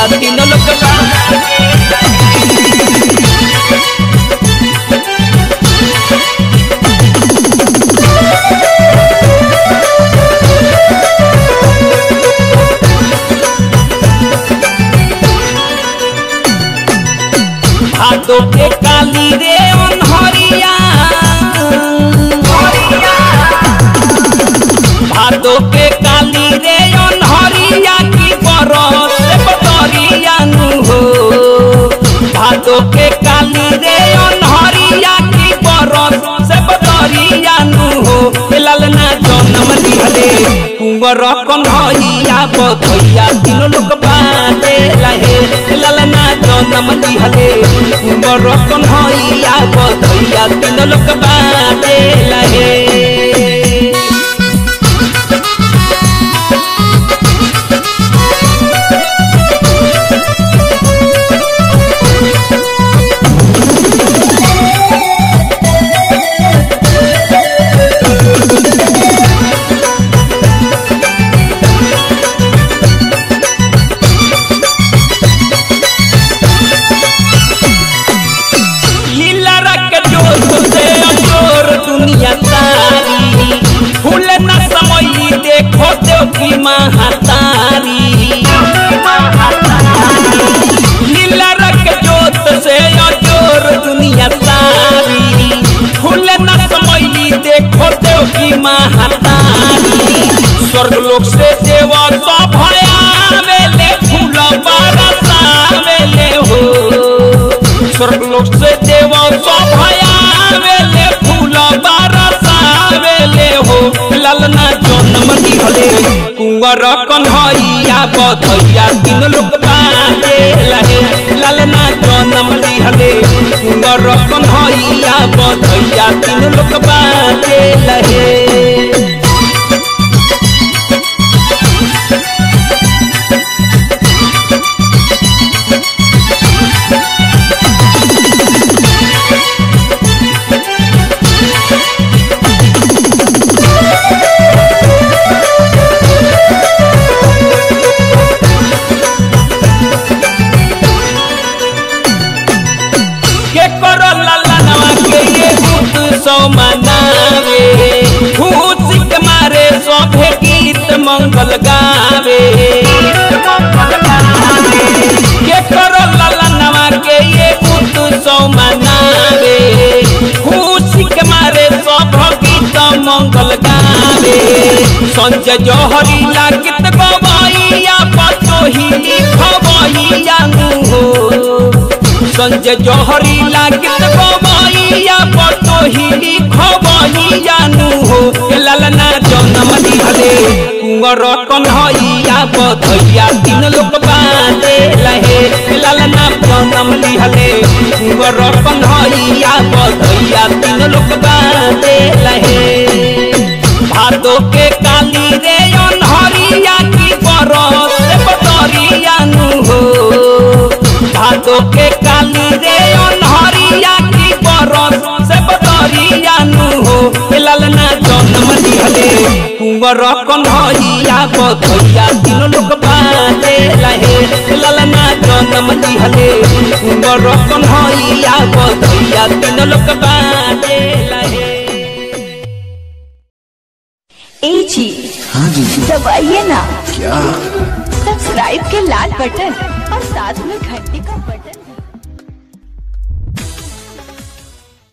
बधैया तीन लोग बाटे भादो के काली रे अनहरिया भादो के काली रे अनहरिया की बरस बदरिया नु हो भादो के काली रे अनहरिया की बरस से बदरिया नु हो ललना जन्म दिहले कुंवर कन्हैया बधैया तीनों लोग बाटे लहे ललना जन्म दिहले कुंवर कन्हैया बधैया तीनों लोग बाटे लहे लीला रख जोर से अजोर दुनिया तारी फूल न समई देखो देव की महातारी लीला रख जोत से अजोर दुनिया तारी फूल न समई देखो देव की महातारी स्वर्ग लोक से देवा तो भया वेले फूल बरसा वेले हो स्वर्ग लोक से देवा सभया वेले फूल बरसा वेले हो ललना जन्म दिहले कुंवर कन्हैया बधैया तीन लोक बाटे लहे ललना जन्म दिहले कुंवर कन्हैया बधैया तीन लोक बाटे लहे के करो ललनवा के ये भूत सौ मनावे खुशी के मारे सभे गीत मंगल गावे के करो ललनवा के ये भूत सौ मनावे खुशी के मारे सब गीत मंगल गावे संजय जौहरी लागत गवैया पतोही खवैया हो संजय जौहरी लागत गवैया पटोही खवैया नु हो ए ललना जन्म दिहले कुंवर कन्हैया बधैया तीन लोग बाटे लहे ए ललना जन्म दिहले कुंवर कन्हैया बधैया तीन लोग बाटे लहे भादो के काली रे अनहरिया की बरस बदरिया नु हो भादो के काली रे अनहरिया की बरस से बदरिया नु हो ललना जन्म दिहले कुंवर कन्हैया बधैया तीनों लोग बाटे लहे ललना जन्म दिहले कुंवर कन्हैया बधैया तीनों लोग बाटे लहे ए जी हाँ जी दबाइए ना क्या सब्सक्राइब के लाल बटन और साथ में घंटी का बटन